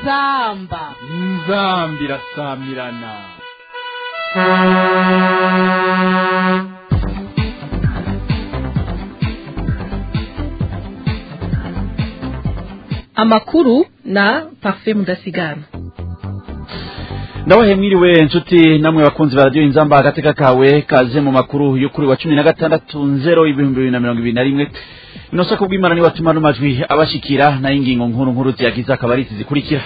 inzamba inzamba irasamirana amakuru na parfait mudasigana ndabahe mwiriwe nshuti namwe bakunzi ba radiyo inzamba agateka kawe kaze mu makuru yo kuri wa cumi na gatandatu nzero ibihumbi bibiri na mirongo ibiri na rimwe ino soko bw'imana niwe atuma n'amajwi abashikira nayo ingingo nkuru nkuru ziyagize akaba ari izi zikurikira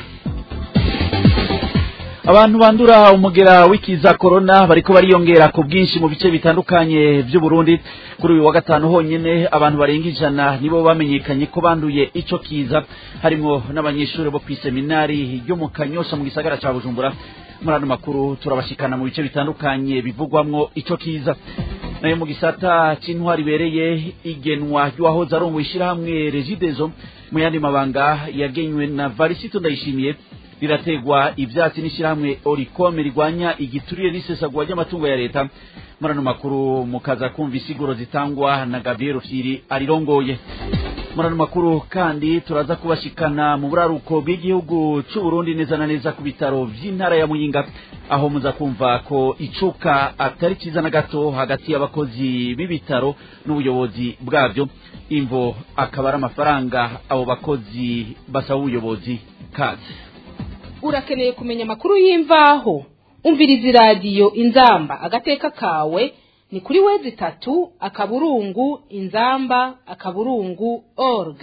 abantu bandura umugera w'ikiza korona bariko bariyongera ku bwinshi mu bice bitandukanye by'u Burundi kuri uyu wa gatanu honyene abantu barenga ijana nibo bamenyekanye ko banduye ico kiza harimo n'abanyeshuri bo kw'iseminari ryo mu Kanyosha mu gisagara ca Bujumbura muri ano makuru turabashikana mu bice bitandukanye bivugwamwo ico kiza nayo mu gisata c'intwari ibereye igenwa ry'uwahoze arongoye ishirahamwe Regideso mu yandi mabanga yagenywe na Varisito Ndayishimiye rirategwa ivyatsi n'ishirahamwe orikome rigwanya igiturire n'isesagura ry'amatungo ya leta muri ano makuru mukaza kumva isiguro zitangwa na gabriel rufyiri arirongoye muri ano makuru kandi turaza kubashikana mu buraruko bw'igihugu c'u Burundi neza na neza ku bitaro vy'intara ya Muyinga aho muza kumva ko icuka atari ciza na gato hagati y'abakozi b'ibitaro n'ubuyobozi bwavyo imvo akaba ari amafaranga abo bakozi basaba ubuyobozi kaze urakeneye kumenya amakuru y'imvaho umviriza iradiyo inzamba agateka kawe ni kuri wezi itatu akaburungu inzamba akaburungu org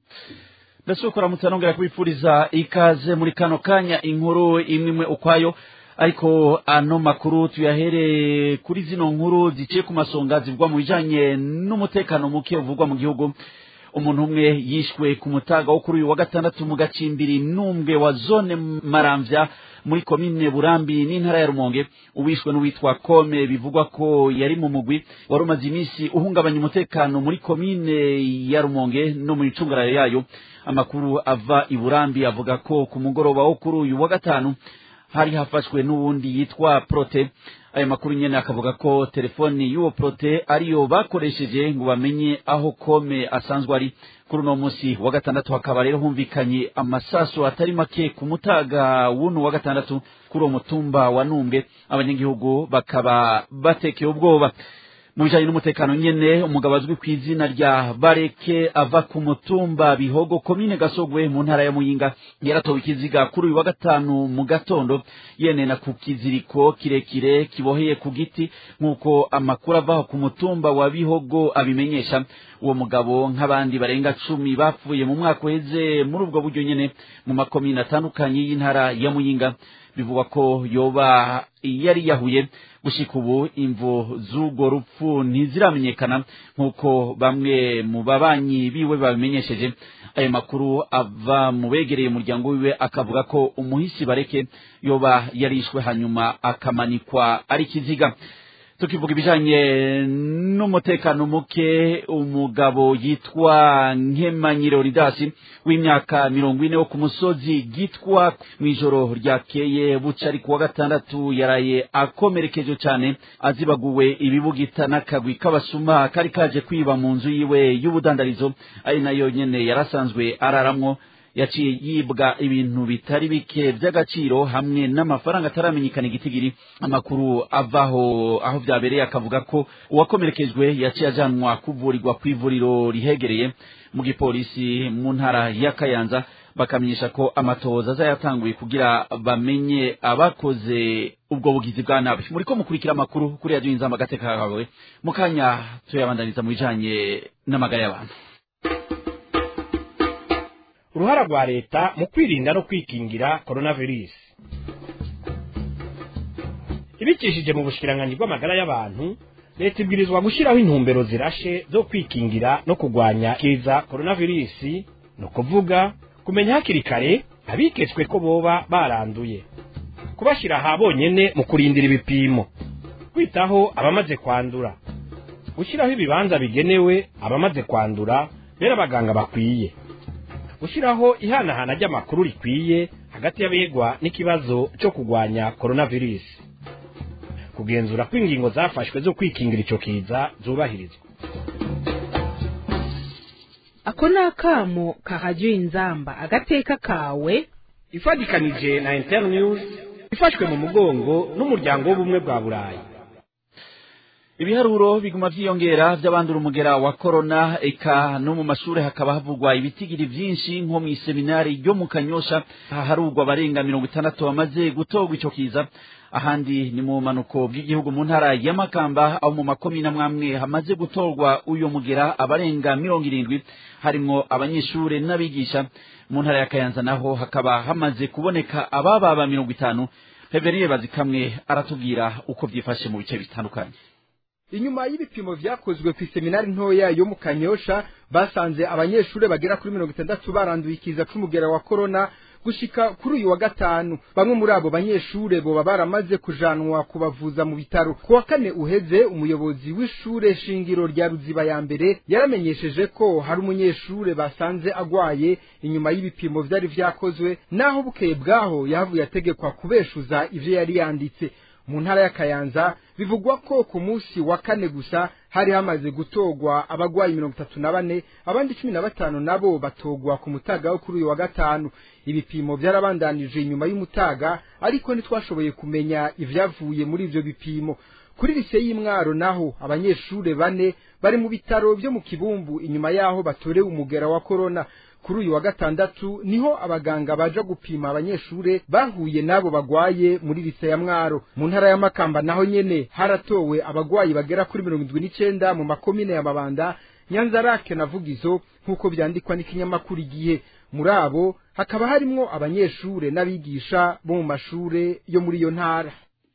ndetse kuramutse nongera kubipfuriza ikaze muri kano kanya inkuru imwe imwe ukwayo ariko ano makuru tuyahere kuri zino nkuru ziciye ku masonga zivugwa mu bijanye n'umutekano muke uvugwa mu gihugu umuntu umwe yishwe ku mutaga wo kuri uyu wa gatandatu mu gacimbiri n'umwe wa zone maramvya muri komine burambi n'intara ya rumonge uwishwe n'uwitwa kome bivugwa ko yari mu mugwi wari umaze iminsi uhungabanya umutekano muri komine ya rumonge no mu icungararo yayo amakuru ava i burambi avuga ko ku mugoroba wo kuri uyu wa gatanu hari hafashwe n'uwundi yitwa prote ayo makuru nyene akavuga ko telefoni y'uwo prote ariyo bakoresheje ngo bamenye aho kome asanzwe ari kuri uno musi wa gatandatu hakaba rero humvikanye amasaso atari make ku mutaga w'uno wa gatandatu kuri uwo mutumba wa numbwe abanyagihugu bakaba batekeye ubwoba mu bijanye n'umutekano nyene umugabo azwi ku izina rya bareke ava ku mutumba bihogo komine gasogwe mu ntara ya muyinga yaratowe ikiziga kuri uyu wa gatanu mu gatondo yenena ku kiziriko kirekire kiboheye ku giti nk'uko amakuru avaho ku mutumba wa bihogo abimenyesha uwo mugabo nk'abandi barenga cumi bapfuye mu mwaka uheze muri ubwo buryo nyene mu makomine atandukanye y'intara ya muyinga bivugwa ko yoba yari yahuye gushika ubu imvo z'urwo rupfu ntiziramenyekana nk'uko bamwe mu babanyi biwe babimenyesheje ayo makuru ava mu begereye umuryango wiwe akavuga ko umuhisi bareke yoba yarishwe hanyuma akamanikwa ari kiziga tukivuga ibijanye n'umutekano muke umugabo yitwa nkemanyiro ridasi w'imyaka mirongo ine wo ku musozi gitwa mw'ijoro ryakeye buca ari kuwa gatandatu yaraye akomerekeje cyane azibaguwe ibibugita n'akagwi k'abasuma kari kaje kwiba mu nzu yiwe y'ubudandarizo ari nayo nyene yarasanzwe araramwo yaciye yibwa ibintu bitari bike by'agaciro hamwe n'amafaranga ataramenyekana igitigiri amakuru avaho aho byabereye akavuga ko uwakomerekejwe yaciye ajanwa kuvurirwa ku ivuriro rihegereye mu gipolisi mu ntara ya kayanza bakamenyesha ko amatohoza azayatanguye kugira bamenye abakoze ubwo bugizi bwa nabi muri ko mukurikira amakuru kuri radiyo inzamba agateka kawe mu kanya tuyabandaniza mu bijanye n'amagara y'abantu uruhara rwa leta mu kwirinda no kwikingira coronavirus ibikishije mu bushikiranganji bw'amagara y'abantu leta ibwirizwa gushyiraho intumbero zirashe zo kwikingira no kurwanya kiza coronavirus ni ukuvuga kumenya hakiri kare abiketswe ko boba baranduye kubashyira aha bonyene mu kurindira ibipimo kwitaho abamaze kwandura gushyiraho ibibanza bigenewe abamaze kwandura bera abaganga bakwiye gushyiraho ihanahana ry'amakuru rikwiye hagati y'abegwa n'ikibazo cyo kurwanya coronavirus kugenzura ko ingingo zafashwe zo kwikingira icyo kiza zubahirizwa ako ni akamo kahajya inzamba agateka kawe ifadikanije na internews ifashwe mu mugongo n'umuryango w'ubumwe bwa burayi ibiharuro biguma vyiyongera vy'abandura umugera wa korona eka no mu mashure hakaba havugwa ibitigiri vyinshi nko mw'iseminari ryo mu kanyosha haharugwa abarenga mirongo itandatu bamaze gutorwa ico kiza ahandi ni mu manuko bw'igihugu mu ntara ya makamba aho mu makomine amwamwe hamaze gutorwa uyo mugera abarenga mirongo irindwi harimwo abanyeshure n'abigisha mu ntara ya kayanza naho hakaba hamaze kuboneka abababa mirongo itanu Reverien Bazikamwe aratubwira uko vyifashe mu bice bitandukanye inyuma y'ibipimo vyakozwe ku iseminari ntoya yo mu kanyosha basanze abanyeshure bagera kuri mirongo itandatu baranduye ikiza c'umugera wa korona gushika kuri uyu wa gatanu bamwe muri abo banyeshure boba baramaze kujanwa kubavuza mu bitaro ku wa kane uheze umuyobozi w'ishure shingiro rya ruziba ya mbere yaramenyesheje ko hari umunyeshure basanze agwaye inyuma y'ibipimo vyari vyakozwe naho bukeye bwaho yahavuye ategekwa kubeshuza ivyo yari yanditse mu ntara ya kayanza bivugwa ko ku munsi wa kane gusa hari hamaze gutogwa abagwayi mirongo itatu na bane abandi cumi na batanu nabo batogwa ku mutaga wo kuri uyu wa gatanu ibipimo byarabandanije inyuma y'umutaga ariko ntitwashoboye kumenya ivyavuye muri ivyo bipimo kuri lise y'imwaro naho abanyeshure bane bari mu bitaro vyo mu kibumbu inyuma yaho batorewe umugera wa korona kuri uyu wa gatandatu niho abaganga baja gupima abanyeshure bahuye nabo bagwaye muri lise ya mwaro mu ntara ya makamba naho nyene haratowe abagwayi bagera kuri mirongo indwi n'icenda mu makomine ya mabanda nyanzarake na vugizo nk'uko vyandikwa n'ikinyamakuru igihe muri abo hakaba harimwo abanyeshure n'abigisha bo mu mashure yo muri iyo ntara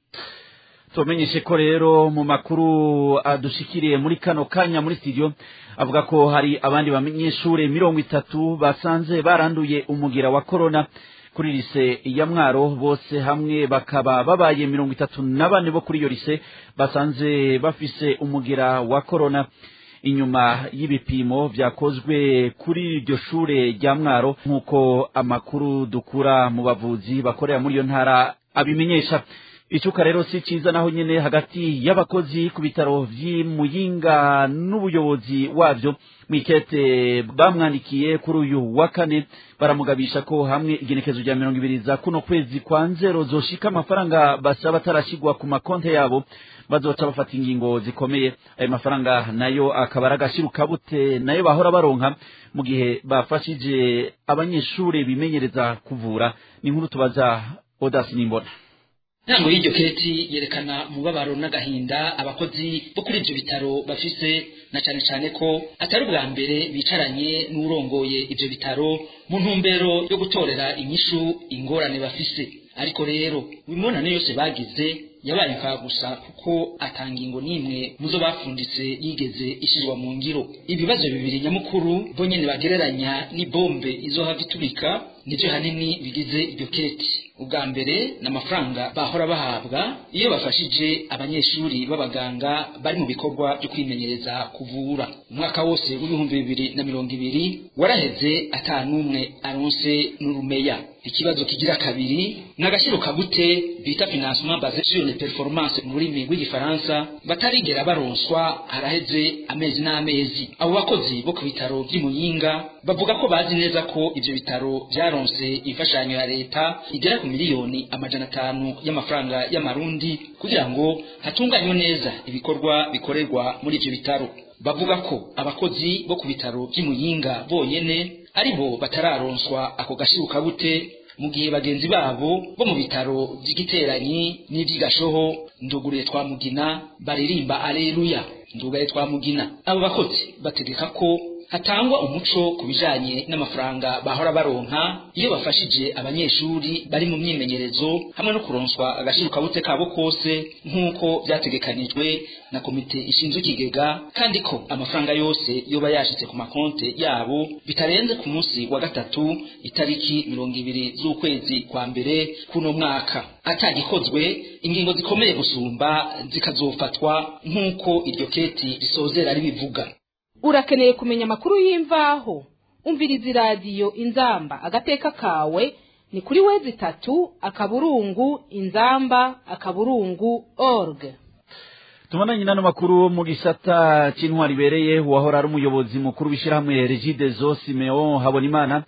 tumenyeshe ko rero mu makuru adushikiriye muri kano kanya muri studio avuga ko hari abandi banyeshure mirongo itatu basanze baranduye umugira wa korona kuri lise ya mwaro bose hamwe bakaba babaye mirongo itatu na bane bo kuri iyo lise basanze bafise umugira wa korona inyuma y'ibipimo vyakozwe kuri iryo shure rya mwaro nk'uko amakuru dukura mu bavuzi bakorera muri iyo ntara abimenyesha icuka rero si ciza naho nyene hagati y'abakozi ku bitaro vy'imuyinga n'ubuyobozi wavyo mwikete bamwandikiye kuri uyu wa kane baramugabisha ko hamwe igenekezo rya mirongo ibiri za kuno kwezi kwa nzero zoshika amafaranga basaba atarashigwa ku makonte yabo bazoca bafata ingingo zikomeye ayo mafaranga nayo akaba ari agashirukabute nayo bahora baronka mu gihe bafashije abanyeshure bimenyereza kuvura ni nkuru tubaza odasi nimbona ntango y'iryo keti yerekana umubabaro n'agahinda abakozi bo kuri ibyo bitaro bafise na cyane cyane ko atari ubwa mbere bicaranye n'urongoye ibyo bitaro mu ntumbero yo gutorera inyishu ingorane bafise ariko rero imibonano yose bagize yabaye gusa kuko atangingo n'imwe muzo bafunditse yigeze ishyirwa mu ngiro ibibazo bibiri nyamukuru bo nyine bagereranya n'ibombe izohava iturika nibyo hanini bigize iryo keti ubwa mbere ni amafaranga bahora bahabwa iyo bafashije abanyeshuri b'abaganga bari mu bikorwa byo kwimenyereza kuvura umwaka wose w'ibihumbi bibiri na mirongo ibiri waraheze atanumwe aronse n'urumeya ikibazo kigira kabiri ni agaciro kabute bita financement basé sur les performances mu rurimi rw'igifaransa batarigera baronswa haraheze amezi n'amezi abo bakozi bo ku bitaro by'imuyinga bavuga ko bazi neza ko ivyo bitaro vyaronse imfashanyo ya leta igera ku miliyoni amajana atanu y'amafaranga y'amarundi kugira ngo hatunganywe neza ibikorwa bikorerwa muri ivyo bitaro bavuga ko abakozi bo ku bitaro by'imuyinga bonyene aribo batararonswa ako gashirukabute mu gihe bagenzi babo bo mu bitaro by'igiteranyi n'iby'igashoho nduguriye twa mugina baririmba aleluya ndugaye twa mugina abo bakozi bategeka ko hatangwa umuco ku bijanye n'amafaranga bahora baronka iyo bafashije abanyeshuri bari mu myimenyerezo hamwe no kuronswa agashirukabute kabo kose nk'uko vyategekanijwe na komite ishinzwe ikigega kandi ko amafaranga yose yoba yashitse ku makonte yabo bitarenze ku munsi wa gatatu itariki mirongo ibiri z'ukwezi kwa mbere kuno mwaka atagikozwe ingingo zikomeye gusumba zikazofatwa nk'uko iryo keti risozera ribivuga urakeneye kumenya amakuru y'imvaho umviriza iradiyo inzamba agateka kawe ni kuri wezi itatu akaburungu inzamba akaburungu org tumananye n'ano makuru mu gisata c'intwari ibereye uwahora ari umuyobozi mukuru w'ishirahamwe regidezo simeon habonimana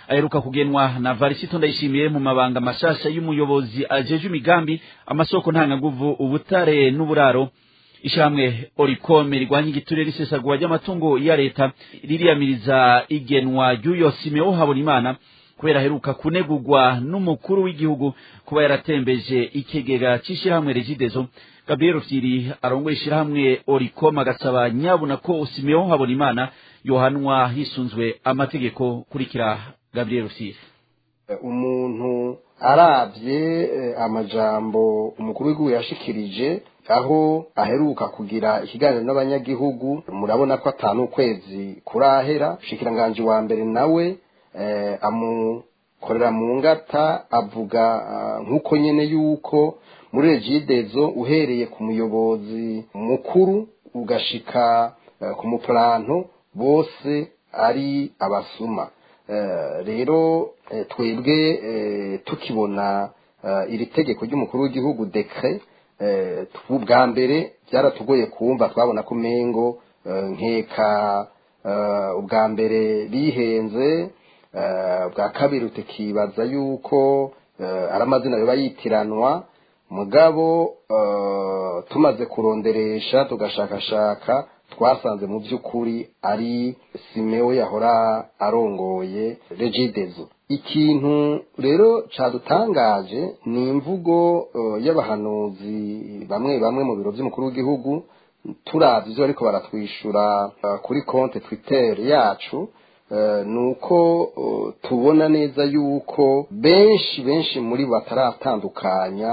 aheruka kugenwa na varisito ndayishimiye mu mabanga mashasha y'umuyobozi ajeje imigambi amasoko ntangaguvu ubutare n'uburaro ishamwe orikome rirwanya igiturire risesagura ry'amatungo ya leta ririyamiriza igenwa ry'uyo simeo habonimana kubera aheruka kunegurwa n'umukuru w'igihugu kuba yaratembeje ikigega c'ishirahamwe regidezo gabriel rufyiri arongoye ishirahamwe orikome agasaba nyabuna ko simeo habonimana yohanwa hisunzwe amategeko kurikira gabriel rufyiri umuntu arabye amajambo umukuru w'igihugu yashikirije aho aheruka kugira ikiganiro n'abanyagihugu murabona ko atanu ukwezi kurahera ushikiranganje wa mbere nawe amukorera mu ngata avuga nk'uko nyene yuko muri regidezo uhereye ku muyobozi mukuru ugashika ku mupuranto bose ari abasuma rero twebwe tukibona iri tegeko ry'umukuru w'igihugu dekre bwa mbere byaratugoye kumva twabona ko umengo nkeka ubwa mbere bihenze bwa kabiri tukibaza yuko ari amazina biba yitiranwa mugabo tumaze kuronderesha tugashakashaka twasanze mu by'ukuri ari simeo yahora arongoye regidezo ikintu rero cadutangaje ni imvugo y'abahanuzi bamwe bamwe mu biro by'umukuru w'igihugu turavye ivyo bariko baratwishura kuri konte twitter yacu ni uko tubona neza yuko benshi benshi muri bo bataratandukanya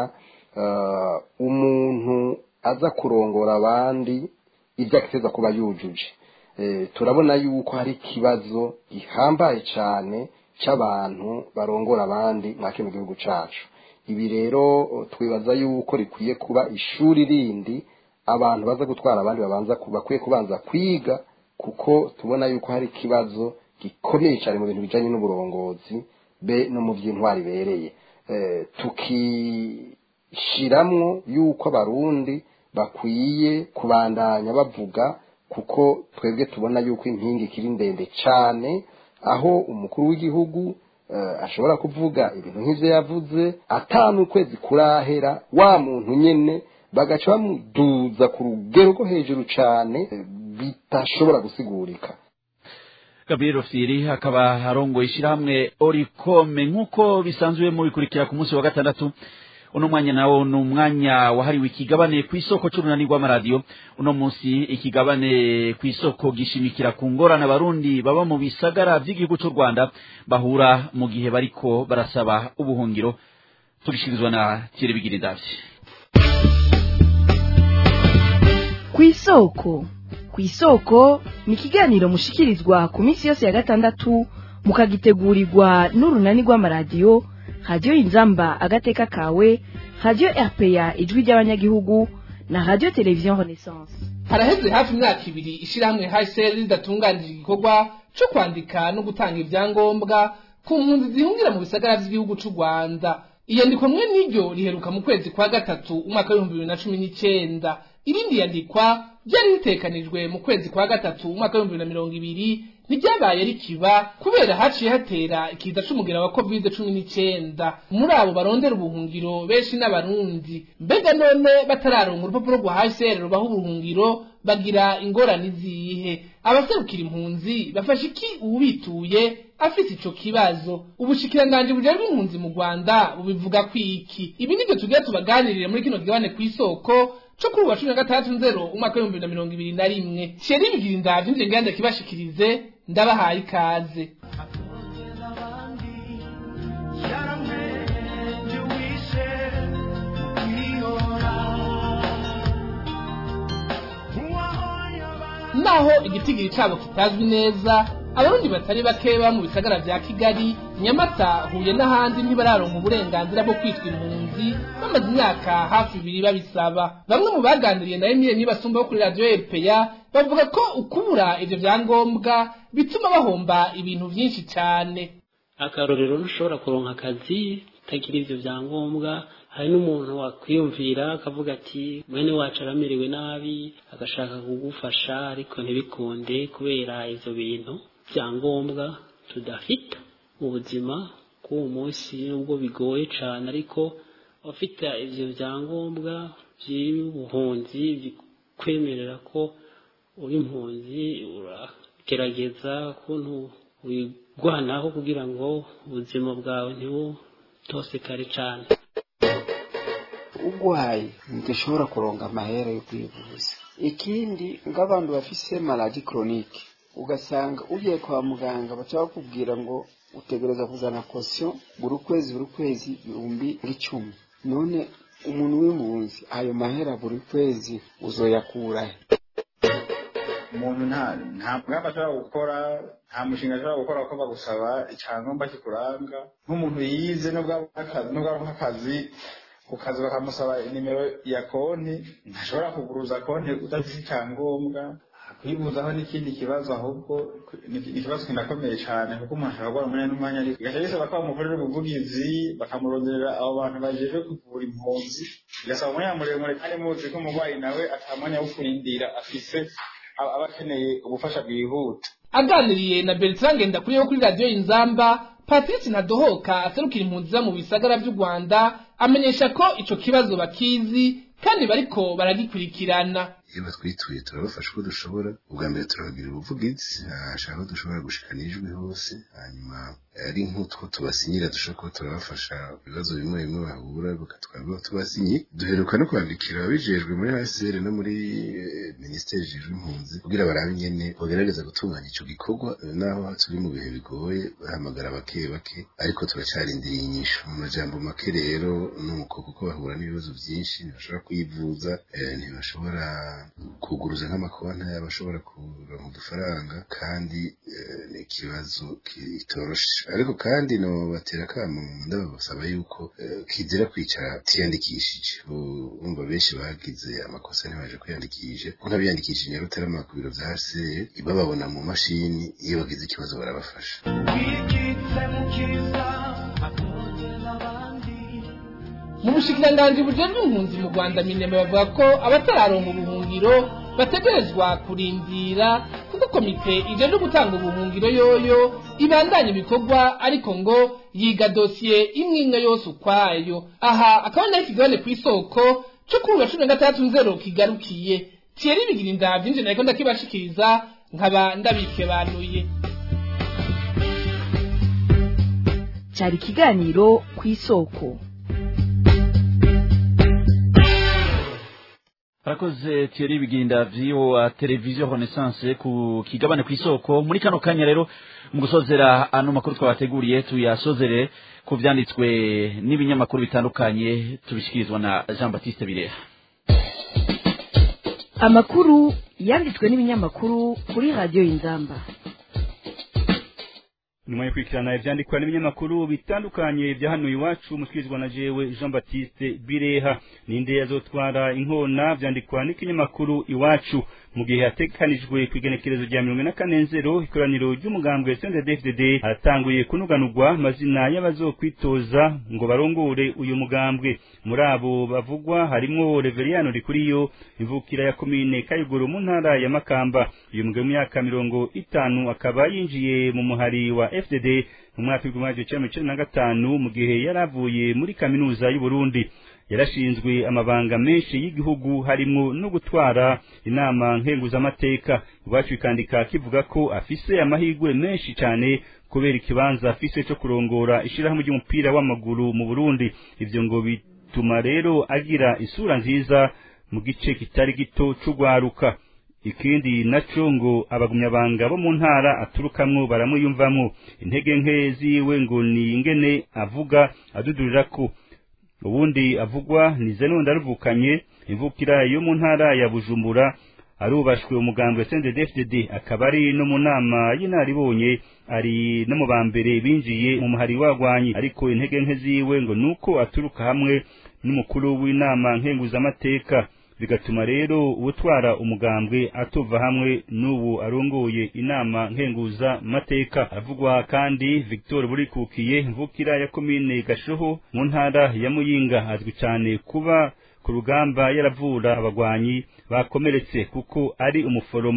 umuntu aza kurongora abandi ibyo akiteza kuba yujuje turabona yuko hari ikibazo gihambaye cyane cy'abantu barongora abandi mwa kino gihugu cyacu ibi rero twibaza yuko rikwiye kuba ishuri rindi abantu baza gutwara abandi babanza bakwiye kubanza kwiga kuko tubona yuko hari ikibazo gikomeye cyane mu bintu bijyanye n'uburongozi be no mu by'intwari ibereye tukishiramwo yuko abarundi bakwiye kubandanya bavuga kuko twebwe tubona yuko impinga ikiri ndende cyane aho umukuru w'igihugu ashobora kuvuga ibintu nk'ibyo yavuze atanu ukwezi kurahera wa muntu nyine bagaca bamuduza ku rugero rwo hejuru cyane bitashobora gusigurika gabriel rufyiri akaba arongoye ishyirahamwe orikome nk'uko bisanzwe mubikurikira ku munsi wa gatandatu uno mwanya nawo ni umwanya wahariwe ikigabane ku isoko c'urunani rw'amaradiyo uno munsi ikigabane ku isoko gishimikira ku ngorane abarundi baba mu bisagara vy'igihugu c'u rwanda bahura mu gihe bariko barasaba ubuhungiro tugishikirizwa na thierry bigirindavye ku isoko ku isoko ni ikiganiro mushikirizwa ku minsi yose ya gatandatu mukagitegurirwa n'urunani rw'amaradiyo radiyo inzamba agateka kawe radiyo rpa ijwi ry'abanyagihugu na radiyo televiziyo renaissance haraheze hafi imyaka ibiri ishyirahamwe hsl ridatunganije igikorwa cyo kwandika no gutanga ibyangombwa ku mpunzi zihungira mu bisagara by'igihugu cy'u rwanda iyandikwa mwe n'iryo riheruka mu kwezi kwa gatatu umwaka w'ibihumbi bibiri na cumi n'icyenda irindi yandikwa ryari ritekanijwe mu kwezi kwa gatatu umwaka w'ibihumbi bibiri na mirongo ibiri ntiryabaye rikiba kubera haciye hatera ikiza c'umugera wa covid cumi n'icyenda muri abo barondera ubuhungiro benshi n'abarundi mbega none batararonka urupapuro rwa hcr rubaha ubuhungiro bagira ingorane izihe abaserukira impunzi bafasha iki uwubituye afise ico kibazo ubushikiranganji bujejwe impunzi mu rwanda bubivuga kwiki ibi nivyo tugiye tubaganirire muri kino kigabane kw'isoko co kuri uwa cumi na gatandatu nzero umwaka w'ibihumbi bibiri na mirongo ibiri na rimwe thierry bigira indavyo nje ngenda kibashikirize ndabahaye ikaze naho igitigiri cabo kitazwi neza abarundi batari bake baba mu bisagara vya kigali nyamata huye n'ahandi ntibararonka uburenganzira bwo kwitwa impunzi bamaze imyaka hafi ibiri babisaba bamwe mu baganiriye na emile nibasumba bo kuri radiyo epeya bavuga ko ukubura ivyo vyangombwa bituma bahomba ibintu vyinshi cane akarorero ntushobora kuronka akazi utagira ivyo vyangombwa hari n'umuntu wakwiyumvira akavuga ati mwene wacu aramerewe nabi agashaka kugufasha ariko ntibikunde kubera ivyo bintu vyangombwa tudafite mu buzima k'uwo munsi nubwo bigoye cyane ariko abafite ibyo byangombwa by'ubuhunzi bikwemerera ko uri impunzi uragerageza ukuntu wigwanaho kugira ngo ubuzima bwawe ntibutosekare cyane ugwaye ntigashobora kuronga amahera yo kwivuza ikindi nk'abantu bafise maladi koronike ugasanga ugiye kwa muganga baca bakubwira ngo utegereza kuzana kosiyo buri kwezi buri kwezi ibihumbi nk'icumi none umuntu w'impunzi ayo mahera buri kwezi uzoyakurahe umuntu nta nta mugambi ashobora gukora nta mushinga ashobora gukora ko bagusaba icyangombwa kikuranga nk'umuntu yize nubwo aronka akazi ku kazi bakamusaba nimero ya konti ntashobora kuguruza konti udafite icyangombwa kwibuzaho n'ikindi kibazo ahubwo ni ikibazo kinakomeye cyane kuko umuntu ashobora guhora umwanya n'umwanya ariko bigaca bisaba ko bamukorera ubuvugizi bakamuronderera abo bantu bajejwe kuvura impunzi bigasaba umwanya muremure kandi muzi ko umurwayi nawe ata mwanya wo kurindira afise aba akeneye ubufasha bwihuta aganiriye na Bertrand Ngendakuriye wo kuri radiyo Inzamba Patrice Ntadohoka aserukira impunzi mu bisagara by'u Rwanda amenyesha ko ico kibazo bakizi kandi bariko baragikurikirana iyo batwituye turabafasha uko dushobora ubwa mbere turabagira ubuvugizi hashaka ko dushobora gushikana ijwi hose hanyuma ari nk'utwo tubasinyira dushobora kuba turabafasha ibibazo bimwe bimwe bahura bakatwaba tubasinyi duheruka no kwandikira ababijejwe muri hcr no muri minisiteri ijejwe impunzi kugira barabe ingene bagerageza gutunganya ico gikorwa naho turi mu bihe bigoye bahamagara bake bake ariko turacarindiriye inyishu mu majambo make rero nuko kuko bahura n'ibibazo byinshi ntibashobora kwivuza ntibashobora kuguruza nk'amakonti y'abashobora kuronka udufaranga kandi ni ikibazo kitoroshe ariko kandi no batera akamo ndabasaba yuko kizira kwicara tiyandikishije bumva benshi bagize amakosa ntibaje kwiyandikisha kuko nk'abiyandikishije nyarutarama ku biro bya hcr bababona mu mashini iyo bagize ikibazo barabafasha mu bushikiranganji bujejwe impunzi mu rwanda mineme bavuga ko abatararonka ubuhungiro bategerezwa kurindira kuko komite ijejwe gutanga ubuhungiro yoyo ibandanya ibikorwa ariko ngo yiga dosiye imwe imwe yose ukwayo aha akaba naho ikigabane ku isoko cyo kuri uwa cumi na gatandatu nzero kigarukiye thierry bigira inda byinshi nariko ndakibashikiriza nkaba ndabikebanuye cyari ikiganiro ku isoko Arakoze Thierry Biginda vyiwo televiziyo Renaissance ku kigabane ku isoko muri kano kanya rero mu gusozera ano makuru twabateguriye tuyasozere ku vyanditswe n'ibinyamakuru bitandukanye tubishikirizwa na Jean Baptiste Bireha amakuru yanditswe n'ibinyamakuru kuri radiyo Inzamba nyuma yo kwikirana ivyandikwa n'ibinyamakuru bitandukanye vya hano iwacu mushikirizwa na jewe Jean Baptiste Bireha ninde yazotwara inkona vyandikwa n'ikinyamakuru iwacu mu gihe hatekanijwe kwigenekerezo rya mirongo na kane nzero ikoraniro ry'umugambwe CNDD-FDD haratanguye kunuganurwa amazina y'abazokwitoza ngo barongore uyu mugambwe muri abo bavugwa harimwo Reveriyano Rikuriyo imvukira ya komine Kayuguru mu ntara ya Makamba uyu mugabo w'imyaka mirongo itanu akaba yinjiye mu muhari wa FDD mu mwaka w'ibihumbi bibiri na cumi na gatanu mu gihe yari avuye muri kaminuza y'u Burundi yarashinzwe amabanga menshi y'igihugu harimo no gutwara inama nkenguzamateka iwacu ikandika kivuga ko afise amahirwe menshi cyane kubera ikibanza afise cyo kurongora ishirahamwe ry'umupira w'amaguru mu Burundi ivyo ngo bituma rero agira isura nziza mu gice kitari gito c'ugwaruka ikindi naco ngo abagumyabanga bo mu ntara aturukamwo baramuyumvamwo intege nke ziwe ngo ni ingene avuga adudurira ko ubundi avugwa ni zeno ndaruvukanye imvukira yo mu ntara ya bujumbura arubashwe umugambwe CNDD-FDD akaba ari no mu nama y'inaribonye ari no mu bambere binjiye mu muhari wagwanyi ariko intege nke ziwe ngo nuko aturuka hamwe n'umukuru w'inama nkenguzamateka bigatuma rero ubutwara umugambwe atuva hamwe n'ubu arongoye inama nkenguza mateka avugwa kandi Victor Burikukiye mvukira ya komine Gashoho mu ntara ya Muyinga azwi cyane kuba ku rugamba yaravura abagwanyi bakomeretse kuko ari umuforoma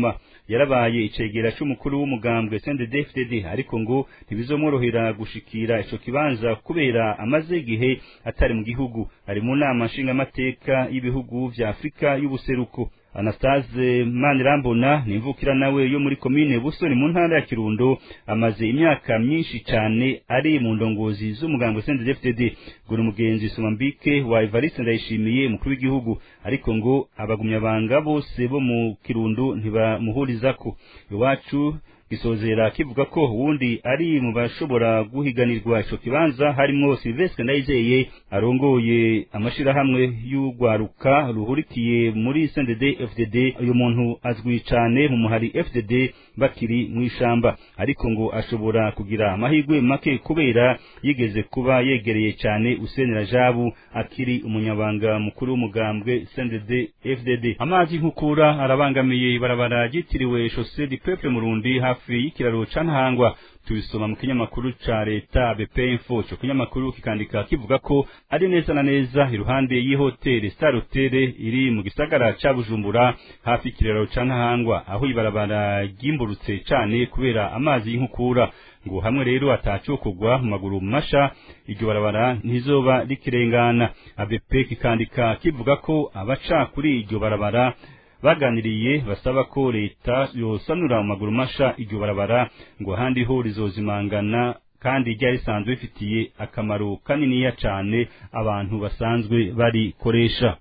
yarabaye icegera c'umukuru w'umugambwe CNDD-FDD ariko ngo ntibizomworohera gushikira ico kibanza kubera amaze igihe atari mu gihugu ari mu nama nshingamateka y'ibihugu vya Afrika y'ubuseruko Anastase Manirambona ni imvukira nawe yo muri komine Busoni mu ntara ya Kirundo amaze imyaka myinshi cyane ari mu ndongozi z'umugambwe CNDD-FDD ngo umugenzi Somambike wa Evariste Ndayishimiye mukuru w'igihugu ariko ngo abagumyabanga bose bo mu Kirundo ntibamuhurizako iwacu gisozera kivuga ko uwundi ari mu bashobora guhiganirwa ico kibanza harimwo Sylvestre Ndayizeye arongoye amashirahamwe y'ugwaruka ruhurikiye muri CNDD FDD uyu muntu azwi cane mu muhari FDD bakiri mu ishamba ariko ngo ashobora kugira amahirwe make kubera yigeze kuba yegereye cane Usenera Jabu akiri umunyabanga mukuru w'umugambwe CNDD FDD amazi nkukura arabangamiye ibarabara ryitiriwe Chaussée du Peuple Murundi hafi y'ikiraro ca Ntahangwa tubisoma mu kinyamakuru ca leta BP Info cyo kinyamakuru kikandika kivuga ko ari neza na neza iruhande y'ihoteli Star Hotel iri mu gisagara ca Bujumbura hafi y'ikiraro ca Ntahangwa aho ibarabara ryimburutse cane kubera amazi y'inkukura ngo hamwe rero atacokogwa mu maguru masha iryo barabara ntizoba rikirengana ABP kikandika kivuga ko abaca kuri iryo barabara baganiriye basaba ko leta yosanura mu maguru masha iryo barabara ngo ahandi ho rizozimangana kandi ryari risanzwe rifitiye akamaro kaniniya cane abantu basanzwe barikoresha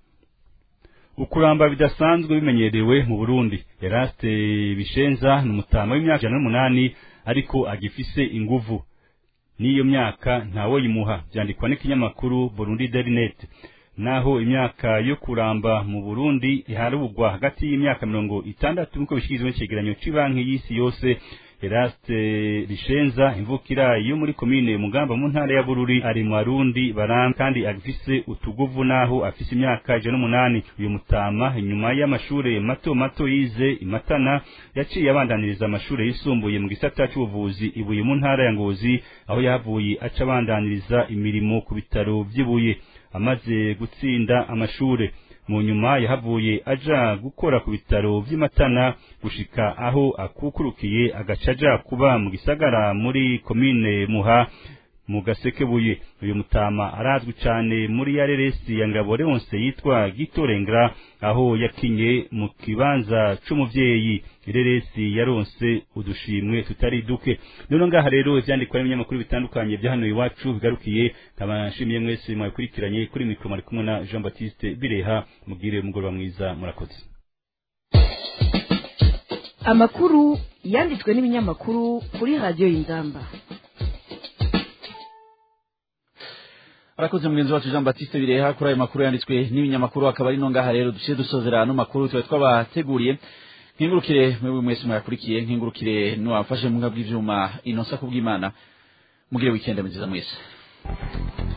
ukuramba bidasanzwe bimenyerewe mu Burundi Eraste Bishenza ni umutama w'imyaka ijana n'umunani ariko agifise inguvu n'iyo myaka ntawe yimuha byandikwa n'ikinyamakuru Burundi Daily Net naho imyaka yo kuramba mu Burundi iharugwa hagati y'imyaka mirongo itandatu nk'uko bishikirizwa n'icegeranyo c'banki y'isi yose Eraste Rishenza imvukira yo muri komine Mugamba mu ntara ya Bururi ari mu Arundi baram kandi agifise utuguvu naho afise imyaka ijana n'umunani uyu mutama inyuma y'amashure mato mato yize imatana yaciye abandaniriza amashure yisumbuye mu gisata c'ubuvuzi ibuye mu ntara ya Ngozi aho yavuye aca abandaniriza imirimo ku bitaro vy'ibuye amaze gutsinda amashure mu nyuma yahavuye aja gukora ku bitaro vy'imatana gushika aho akukurukiye agaca aja kuba mu gisagara muri komine muha mu gasekebuye uyu mutama arazwi cane muri ya reresi ya ngabo leonse yitwa gitorengera aho yakinye mu kibanza c'umuvyeyi ireresi yaronse udushimwe tutari duke none ngaha rero ivyandikwa n'ibinyamakuru bitandukanye vya hano iwacu bigarukiye nkaba nshimiye mwese mwabikurikiranye kuri mikro mari kumwe na Jean Baptiste Bireha mugire umugoroba mwiza murakoze amakuru yanditswe n'ibinyamakuru kuri radiyo y'inzamba arakoze mugenzi wacu Jean Baptiste Bireha kuri ayo makuru yanditswe n'ibinyamakuru akaba ari no ngaha rero duciye dusozera ano makuru twe twabateguriye nkingurukire mwewe mwese mwakurikiye nkingurukire n'uwafashe mu bw'ivyuma inosa kubw'Imana mugire weekend nziza mwese